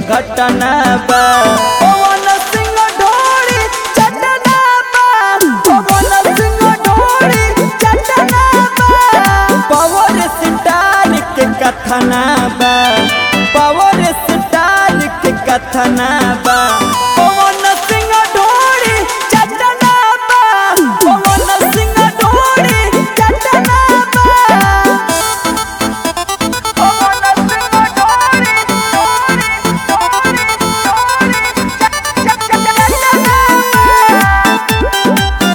घटना बा पवन सिंह ढोरी चटना बा पवन सिंह ढोरी चटना बा पावर स्टार के कथना बा पावर स्टार के कथना बा पवन सिंह ढोरी चटना बा पवन सिंह ढोरी चटना बा पवन सिंह ढोरी ढोरी ढोरी ढोरी चटना बा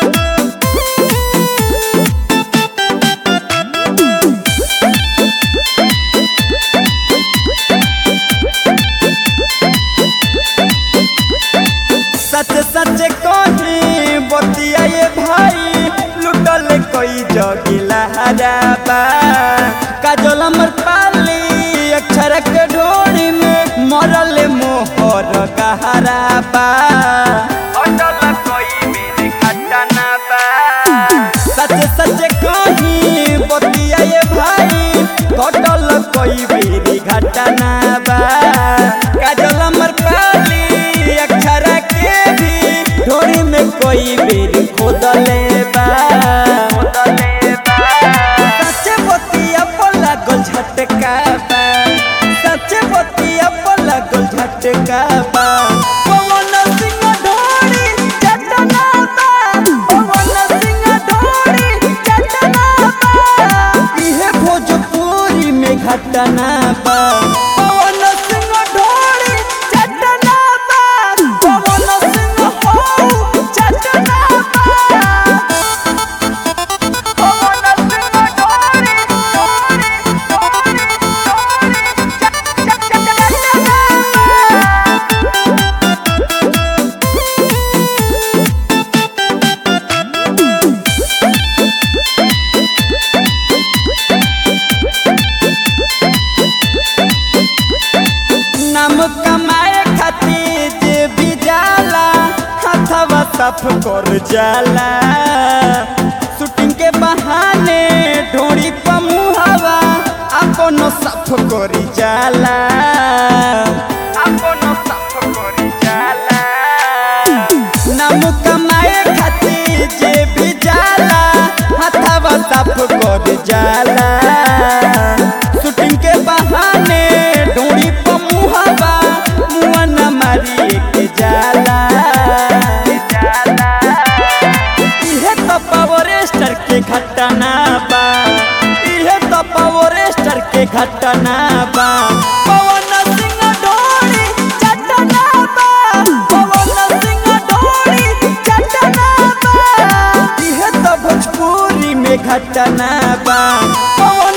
सच सच कही बतिया ये भाई लुटल कोई जगिला हराबा काजल अमर पाली अक्षर के ढोड़ी में मरल मोहर कहराबा अटल कोई मेरे घटना बा सच सच कही बतिया ये भाई कटल कोई मेरी घटना बा काजल अमर पाली अक्षर के भी ढोड़ी में कोई बेरी खोदले बा सच बतिया पर लागल झटका बा सच बतिया पर लागल झटका बा पवन सिंह ढोरी चटना बा पवन सिंह ढोरी चटना बा इहे भोजपुरी में घटना बा पवन सिंह ढोरी चटना बा पवन सिंह हो चटना बा पवन सिंह ढोरी ढोरी ढोरी ढोरी चटना बा नाम कमाए खातिर जे भी जाला हथवा साफ कर जाला शूटिंग के बहाने ढोड़ी पमुहवा अपनो साफ करी जाला अपनो साफ करी जाला नाम कमाए खातिर जे भी जाला हथवा साफ कर जाला शूटिंग के बहाने ढोड़ी पमुहवा मुआ न मारी के जाला इहे तो पावर स्टार के घटना बा इहे तो पावर स्टार के घटना बा पवन सिंह ढोरी चटना बा पवन सिंह ढोरी चटना बा इहे तो भोजपुरी में घटना बा पवन